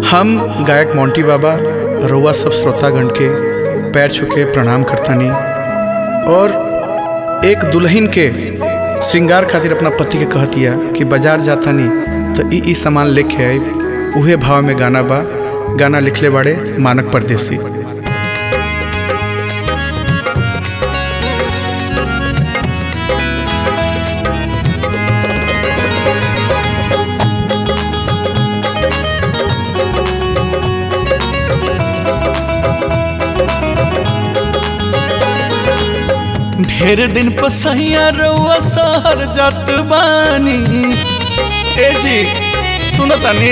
हम गायक मोंटी बाबा रउआ सब श्रोतागण के पैर छुके प्रणाम करतानी और एक दुल्हन के श्रृंगार खातिर अपना पति के कहतिया कि बाजार जातानी तो ई ई सामान लेके आई उहे भाव में गाना बा गाना लिखले बाड़े मानक परदेसी ढेर दिन पसैया रउआ शहर जात बानी ए जी सुनतानी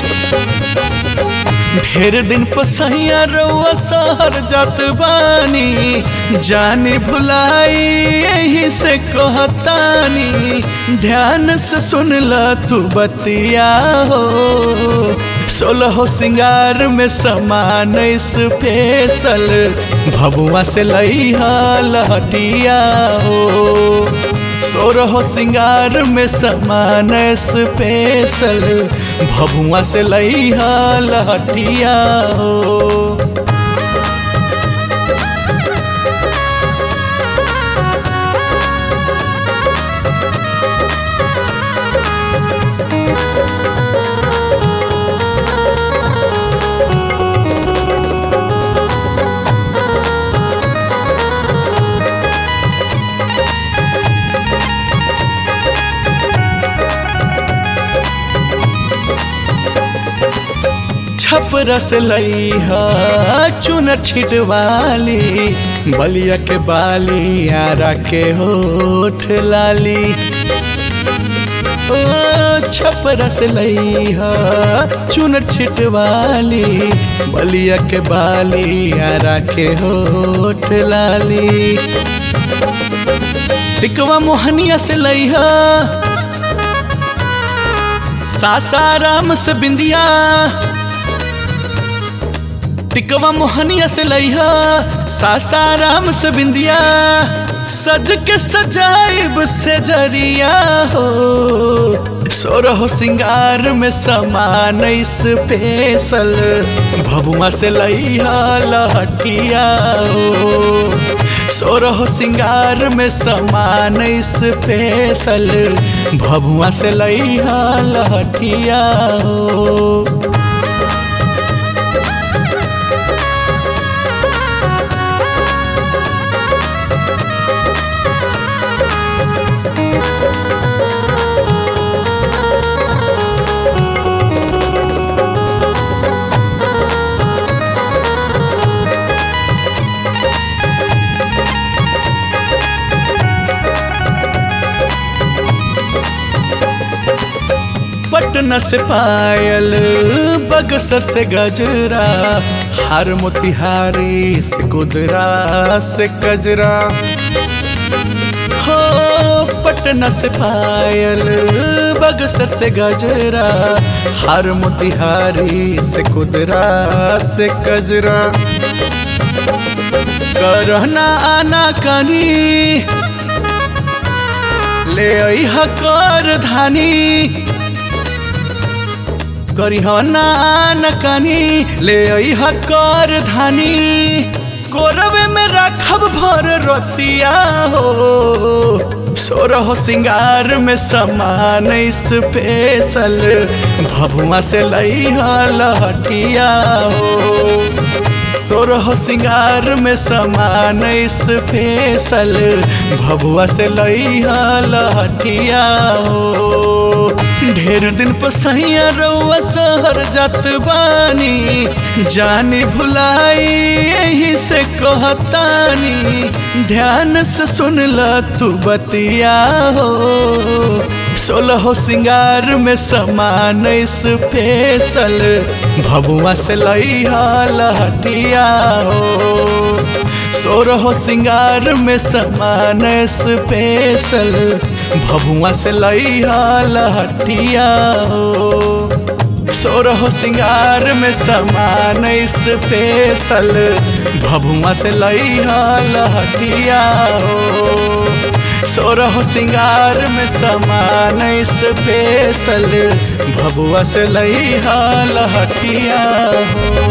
ढेर दिन पसैया रउआ शहर जात बानी जाने भुलाई यही से कहतानी ध्यान से सुन ल तू बतिया हो सोलह सिंगार में समान स्पेशल भबुआ से लई लहटिया हो सोरह सिंगार में समान स्पेशल भबुआ से लई लहटिया हो छपरस लई चुनर छिटवाली बलिया के बाली आरा के होठ लाली ओ छपरस लई चुनर छिटवाली बलिया के बाली आरा के होठ लाली टिकवा मोहनिया से लई सासाराम से बिंदिया टिकवा मोहनिया से लइहा सासाराम से बिंदिया सज के सजाइब से जरिया हो सोरह सिंगार में समान स्पेशल भबुआ से लइहा लहटिया हो सोरह सिंगार में समान स्पेशल भबुआ से लइहा लहटिया हो पटना से पायल बगसर से गजरा हार मोतिहारी से कुदरा से गजरा हो पटना से पायल बगसर से गजरा हार मोतिहारी से कुदरा से गजरा करना आना कनी ले कर धानी करिहना नकनी ले कर धानी कोरवे में रखब भर रतिया हो सोरह सिंगार में समान स्पेशल भभुआ से लई लहटिया हो तोरह सिंगार में समान स्पेशल भभुआ से लई लहटिया हो ढेर दिन पसैया रउआ शहर जात बानी जानी भुलाई यही से कहतानी ध्यान से सुन ल तू बतिया हो सोलह सिंगार में समान स्पेशल भबुआ से लई लहटिया हो सोरह सिंगार में समान स्पेशल भभुआ से लई लहटिया हो सोरह सिंगार में समान स्पेशल भभुआ से लई लहटिया हो सोरह सिंगार में समान स्पेशल भभुआ से लई लहटिया हो